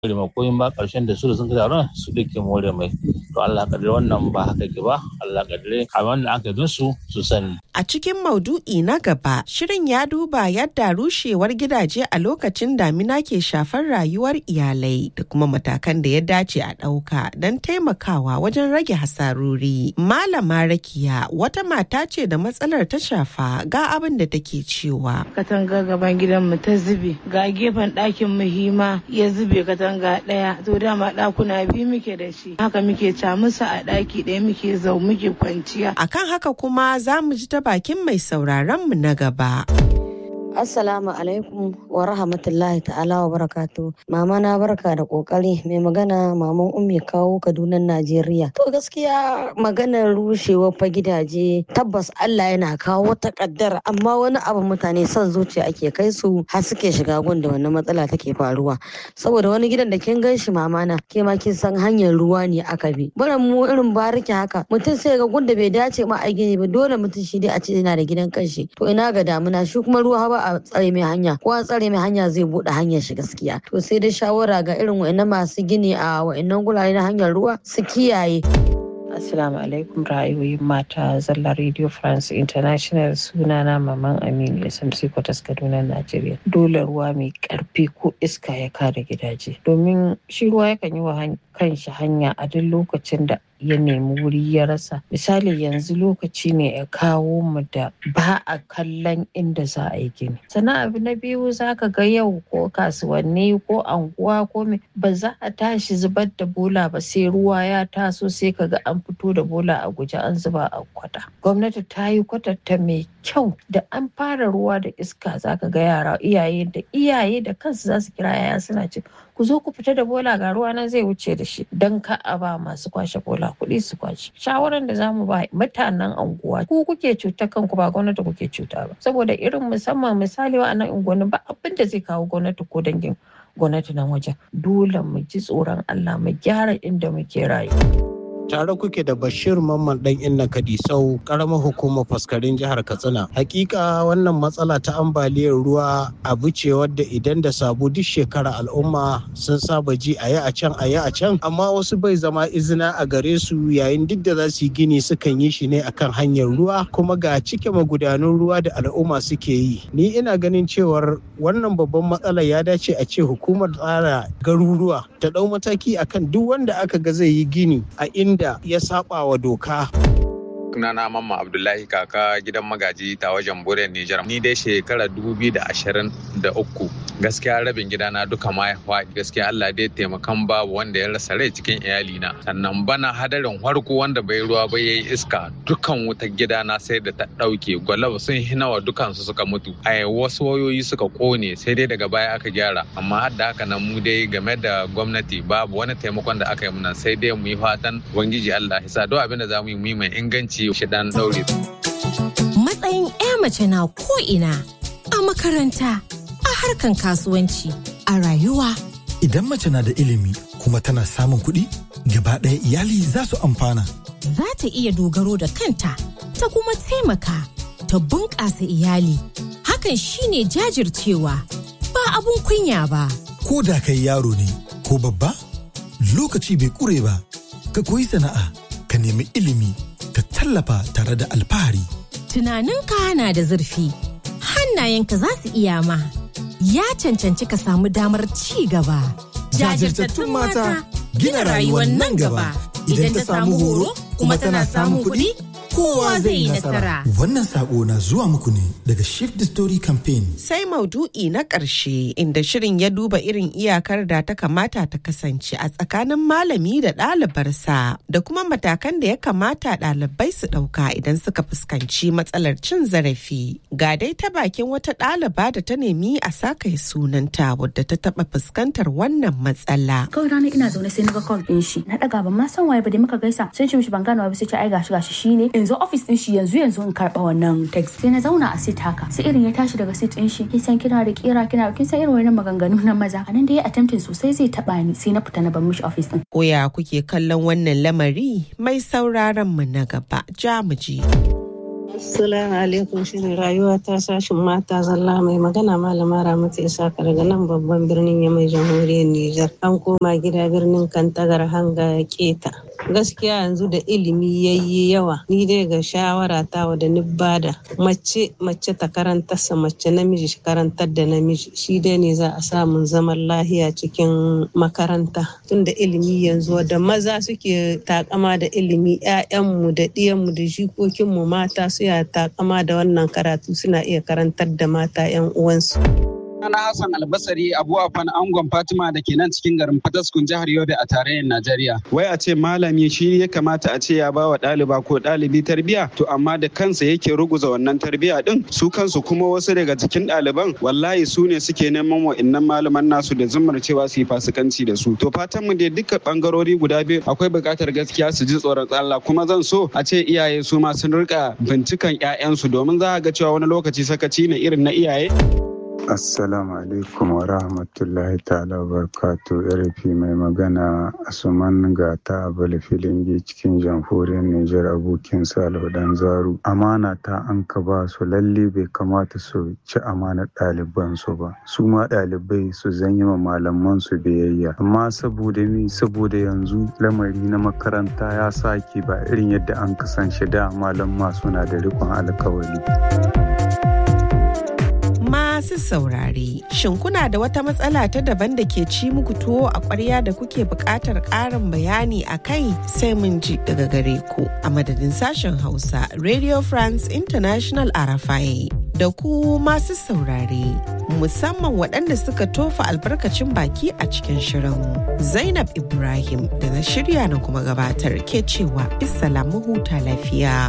more mai koyin ba karshen da su da sun ka taron su da ke more mai to Allah kadire wannan ba haka ke ba Allah kadire a wanda aka yi su su sani A cikin maudu'i na gaba, shirin ya duba yadda rushewar gidaje a lokacin damina ke shafar rayuwar iyalai da kuma matakan da ya dace a ɗauka don taimakawa wajen rage hasarori. Malama Rakiya wata mata ce da matsalar ta shafa ga abin da take cewa. Katanga gaban gidanmu ta zube, ga gefen ɗakin muhima ya zube katanga ɗaya, to dama ɗakuna biyu muke da shi. Haka muke camusa a ɗaki ɗaya muke zau muke kwanciya. Akan haka kuma za mu ji ta bakin mai sauraron mu na gaba. Assalamu alaikum wa rahmatullahi ta'ala wa barakatu. Mama na barka da kokari mai magana maman ummi kawo Kaduna Najeriya. To gaskiya maganar rushewa fa gidaje tabbas Allah yana kawo takaddar amma wani abu mutane son zuciya ake kai su har suke shiga gun da wannan matsala take faruwa. Saboda wani gidan da kin gan shi mama na ke ma kin san hanyar ruwa ne aka bi. Barin mu irin bariki haka mutum sai ga gun da bai dace ma a gini ba dole mutum shi dai a ce yana da gidan kanshi. To ina ga damuna shi kuma ruwa ba a tsare mai hanya ko an tsare mai hanya zai bude hanyar shi gaskiya to sai dai shawara ga irin wa'annan masu gini a wa'annan gurare na hanyar ruwa su kiyaye Assalamu alaikum ra'ayoyin mata zalla Radio France International sunana Maman Aminu SMC Kwatas Kaduna Najeriya. Dole ruwa mai karfi ko iska ya kare gidaje. Domin shi ruwa yakan yi wa kanshi hanya a duk lokacin da ya nemi wuri ya rasa. Misali yanzu lokaci ne ya kawo mu da ba a kallon inda za a yi gini. Sannan abu na biyu za ka ga yau ko kasuwanni ko anguwa ko me ba za a tashi zubar da bola ba sai ruwa ya taso sai ka ga an fito da bola a guje an zuba a kwata. Gwamnati ta yi kwatanta mai kyau da an fara ruwa da iska za ka ga yara iyaye da iyaye da kansu za su kira yaya suna ce ku zo ku fita da bola ga ruwa nan zai wuce da shi don ka a ba masu kwashe bola kuɗi su kwashe. Shawaran da zamu ba mutanen anguwa ku kuke cuta kanku ba gwamnati kuke cuta ba saboda irin musamman misali wa'annan unguwanni ba abin da zai kawo gwamnati ko dangin gwamnati nan wajen dole mu ji tsoron Allah mu gyara inda muke rayuwa. tare kuke da bashir mamman dan inna kadisau karamar hukumar faskarin jihar katsina hakika wannan matsala ta ambaliyar ruwa abu ce wadda idan da sabu duk shekara al'umma sun saba ji a yi a can a yi a can amma wasu bai zama izina a gare su yayin duk da za su yi gini sukan yi shi ne akan hanyar ruwa kuma ga cike magudanun ruwa da al'umma suke yi ni ina ganin cewar wannan babban matsala ya dace a ce hukumar tsara garuruwa ta dau mataki akan duk wanda aka ga zai yi gini a inda da ya saba wa doka. sunana mamma abdullahi kaka gidan magaji ta wajen bure nijar ni dai shekara uku gaskiya rabin gidana duka ma ya faɗi gaskiya allah dai taimakan babu wanda ya rasa rai cikin iyalina sannan bana hadarin harko wanda bai ruwa ba yayi iska dukan wutar gidana sai da ta ɗauke gwalaba sun hinawa dukansu suka mutu a wasu wayoyi suka kone sai dai daga baya aka gyara amma har da haka nan mu dai game da gwamnati babu wani taimakon da aka yi muna sai dai mu yi fatan ubangiji allah ya sa duk abin da za mu yi mu yi mai inganci shi dan daure. Matsayin 'ya mace na ko'ina a makaranta, a harkan kasuwanci, a rayuwa. Idan mace na da ilimi kuma tana samun kuɗi, gaba ɗaya iyali za su amfana. Za ta iya dogaro da kanta, ta kuma taimaka, ta bunƙasa iyali. Hakan shine jajircewa, ba abun kunya ba. Ko da kai yaro ne, ko babba, lokaci bai ƙure ba, ka koyi sana'a, ka nemi ilimi. ka tallafa tare da alfahari. Tunaninka na da zurfi, hannayenka za su iya ma, ya cancanci ka samu damar ci gaba. Jajirtattun mata gina rayuwar nan gaba idan ta samu horo kuma tana samun kuɗi. Kowa zai yi nasara. Wannan sako na zuwa muku ne daga Shift the Story Campaign. Sai maudu'i na ƙarshe inda shirin ya duba irin iyakar da ta kamata ta kasance a tsakanin malami da ɗalibarsa da kuma matakan da ya kamata ɗalibai su ɗauka idan suka fuskanci matsalar cin zarafi. Ga dai ta bakin wata ɗaliba da ta nemi a saka sunanta wadda ta taɓa fuskantar wannan matsala. Kawai rana ina zaune sai na ga call ɗin shi. Na ɗaga ban ma san waye ba da muka gaisa. Sai ce mishi ban gane ba sai ce ai gashi gashi shine in zo office din shi yanzu yanzu in karba wannan text sai na zauna a seat haka sai irin ya tashi daga seat din shi kin san kina da kira kina kin san irin wannan maganganu na maza anan da ya attempting sosai zai taba ni sai na fita na bar mishi office din koya kuke kallon wannan lamari mai sauraron mu na gaba jamuji Assalamu alaikum shirin rayuwa ta sashin mata zalla mai magana malama Ramatu Isaka daga nan babban birnin Yamai jamhuriyar Nijar. An koma gida birnin Kantagar hanga ya keta. Gaskiya yanzu da ilimi yayi yawa ni dai ga shawara ta wa da bada mace mace ta karantarsa mace namiji shi karantar da namiji shi dai ne za a samun zaman lahiya cikin makaranta tunda ilimi yanzu da maza suke takama da ilimi 'ya'yanmu da ɗiyanmu da jikokinmu mata su ya takama da wannan karatu suna iya karantar da mata 'yan uwansu. Ana Hassan Albasari Abu Afan Angon Fatima da ke nan cikin garin Fataskun jihar Yobe a tarayyar Najeriya. Wai a ce malami shi ya kamata a ce ya ba wa ɗaliba ko ɗalibi tarbiya to amma da kansa yake ruguza wannan tarbiya din su kansu kuma wasu daga cikin ɗaliban wallahi su ne suke neman wa'innan malaman nasu da zumar cewa su yi fasikanci da su. To fatan mu dai duka bangarori guda biyu akwai buƙatar gaskiya su ji tsoron Allah kuma zan so a ce iyaye su ma sun rika bincikan 'ya'yansu domin za a ga cewa wani lokaci sakaci ne irin na iyaye. Assalamu alaikum wa rahmatullahi ta'ala wa barakatu RP mai magana Asuman Gata Abale Filingi cikin jamhuriyar Nijar abokin Salihu Dan Zaru. Amana ta an ka ba su lalle bai kamata su ci amanar ɗaliban su ba. Su ma ɗalibai su zanyi ma malaman su biyayya. Amma saboda mi saboda yanzu lamari na makaranta ya sake ba irin yadda an kasance da malamma suna da riƙon alkawari. masu saurare. Shin kuna da wata matsala ta daban da ke ci muku tuwo a ƙwarya da kuke buƙatar ƙarin bayani a kai sai mun ji daga gare ku a madadin sashen Hausa Radio France International Arafai. Da ku masu saurare, musamman waɗanda suka tofa albarkacin baki a cikin shirin. Zainab Ibrahim da na shirya na kuma gabatar ke cewa Bisalamu huta lafiya.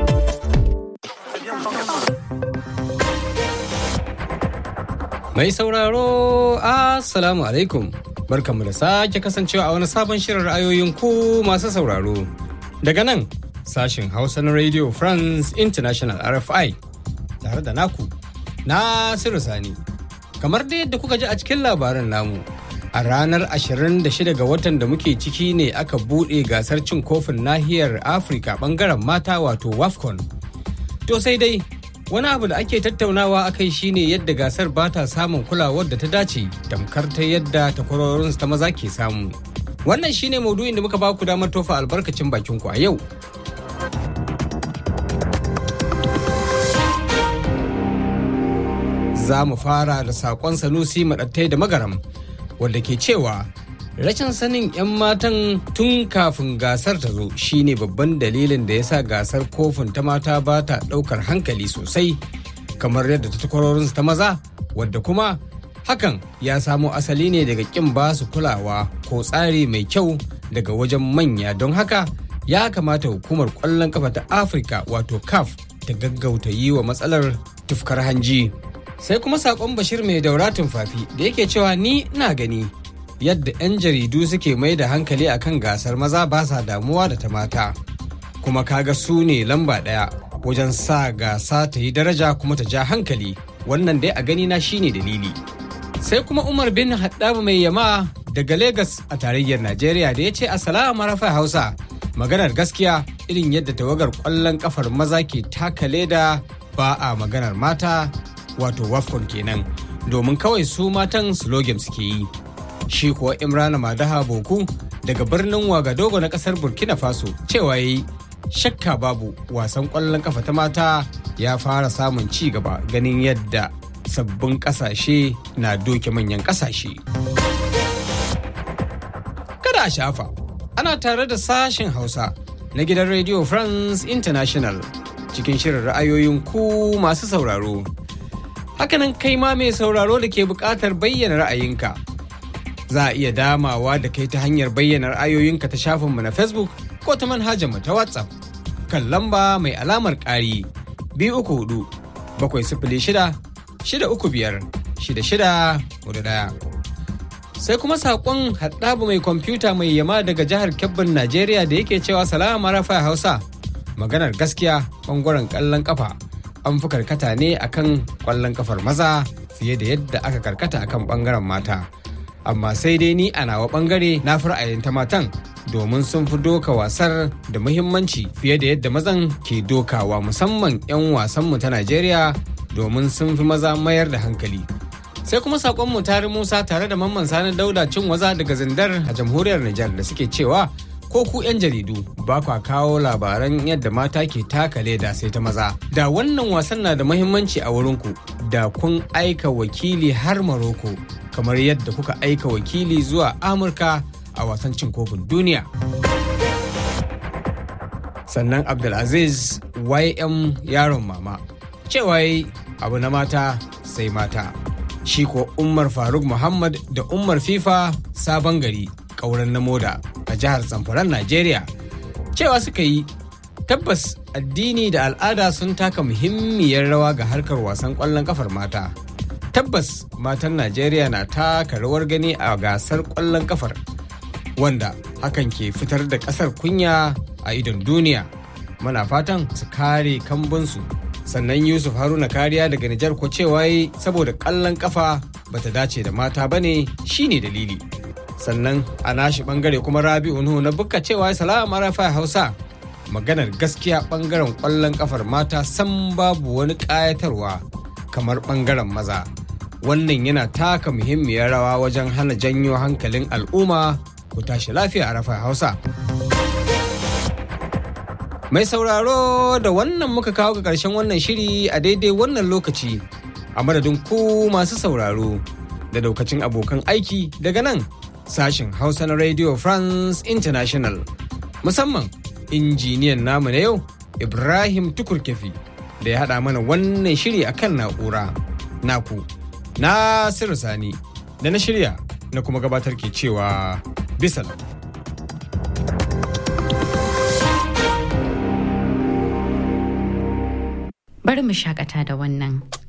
Mai sauraro, Assalamu alaikum. Barkanmu da sake kasancewa a wani sabon shirin ra'ayoyin ku masu sauraro. Daga nan, sashin Hausa na Radio France International RFI, tare da naku, Nasiru Sani. Kamar da yadda kuka ji a cikin labaran namu, a ranar 26 ga watan da muke ciki ne aka buɗe gasar cin kofin nahiyar Afirka ɓangaren mata wato WAFCON. To sai dai, wani abu da ake tattaunawa a kai shine yadda gasar ba ta samun kulawar da ta dace tamkar ta yadda takwarorinsu ta maza ke samu wannan shine maudu'in da muka ba ku damar tofa albarkacin bakin ku a yau za mu fara da saƙon sanusi maɗattai da magaram wanda ke cewa rashin sanin 'yan matan tun kafin gasar ta zo shine babban dalilin da ya sa gasar kofin ta mata ba ta ɗaukar hankali sosai kamar yadda ta takwarorinsu ta maza wadda kuma hakan ya samo asali ne daga ƙin ba su kulawa ko tsari mai kyau daga wajen manya don haka ya kamata hukumar ƙwallon kafa ta afirka wato caf ta gaggauta yi wa matsalar tufkar hanji sai kuma saƙon bashir mai dauratin fafi da yake cewa ni ina gani yadda 'yan jaridu suke mai da hankali akan gasar maza ba sa damuwa da ta mata kuma kaga su ne lamba ɗaya wajen sa gasa ta yi daraja kuma ta ja hankali wannan dai a gani na shine dalili sai kuma umar bin haddaba mai yama daga Legas a tarayyar najeriya da ya ce assalamu rafa hausa maganar gaskiya irin yadda tawagar kwallon kafar maza ke taka leda ba a maganar mata wato wafcon kenan domin kawai su matan slogan suke yi shi kuwa imrana madaha boku daga birnin wagadogo na kasar burkina faso cewa ya yi shakka babu wasan kwallon kafa ta mata ya fara samun ci gaba ganin yadda sabbin kasashe na doke manyan kasashe kada a shafa ana tare da sashen hausa na gidan radio france international cikin shirin ra'ayoyin ku masu sauraro hakanan kai ma mai sauraro da ke buƙatar bayyana ra'ayinka za a iya damawa da kai ta hanyar bayyana ra'ayoyinka ta shafinmu na facebook ko ta manhajarmu ta whatsapp kan lamba mai alamar ƙari biyu uku hudu bakwai sifili shida shida uku biyar shida shida hudu ɗaya sai kuma saƙon haɗabu mai kwamfuta mai yama daga jihar kebbin najeriya da yake cewa salama rafa hausa maganar gaskiya ɓangaren ƙallon ƙafa an fi karkata ne akan ƙwallon ƙafar maza fiye da yadda aka karkata akan ɓangaren mata amma sai dai ni a nawa ɓangare na fi ra'ayin ta matan domin sun fi doka wasar da muhimmanci fiye da yadda mazan ke dokawa musamman 'yan wasanmu ta Najeriya domin sun fi maza mayar da hankali. Sai kuma saƙonmu tare Musa tare da mamman sani dauda cin waza daga zindar a jamhuriyar Nijar da suke cewa ko ku 'yan jaridu ba kwa kawo labaran yadda mata ke taka leda sai ta maza. Da wannan wasan na da muhimmanci a wurinku da kun aika wakili har Maroko kamar yadda kuka aika wakili zuwa Amurka a wasan cin kofin duniya. Sannan Abdulaziz YM yaron mama cewa abu na mata sai mata. Shi ko Umar Faruk Muhammad da Umar FIFA sabon gari ƙauren na moda a jihar Zamfaran Najeriya. Cewa suka yi tabbas addini da al'ada sun taka muhimmiyar rawa ga harkar wasan ƙwallon kafar mata. Tabbas matan Najeriya na taka rawar gani a gasar ƙwallon kafar wanda hakan ke fitar da ƙasar kunya a idon duniya. Muna fatan su kare kambunsu sannan Yusuf Haruna kariya daga Nijar ko cewa saboda ƙwallon kafa bata dace da mata bane shine dalili. sannan a nashi bangare kuma rabi'u nuhu na bukka cewa salamu arafa hausa maganar gaskiya bangaren kwallon kafar mata san babu wani kayatarwa kamar bangaren maza wannan yana taka muhimmiyar rawa wajen hana janyo hankalin al'umma ku tashi lafiya a rafa hausa mai sauraro da wannan muka kawo ga karshen wannan shiri a daidai wannan lokaci a madadin ku masu sauraro da daukacin abokan aiki daga nan sashen Hausa na Radio France International. Musamman injiniyan namu na yau Ibrahim Tukurkefi da ya haɗa mana wannan shiri a kan na'ura. Naku, Nasiru Sani da na shirya na kuma gabatar ke cewa bisa Bari mu shakata da wannan.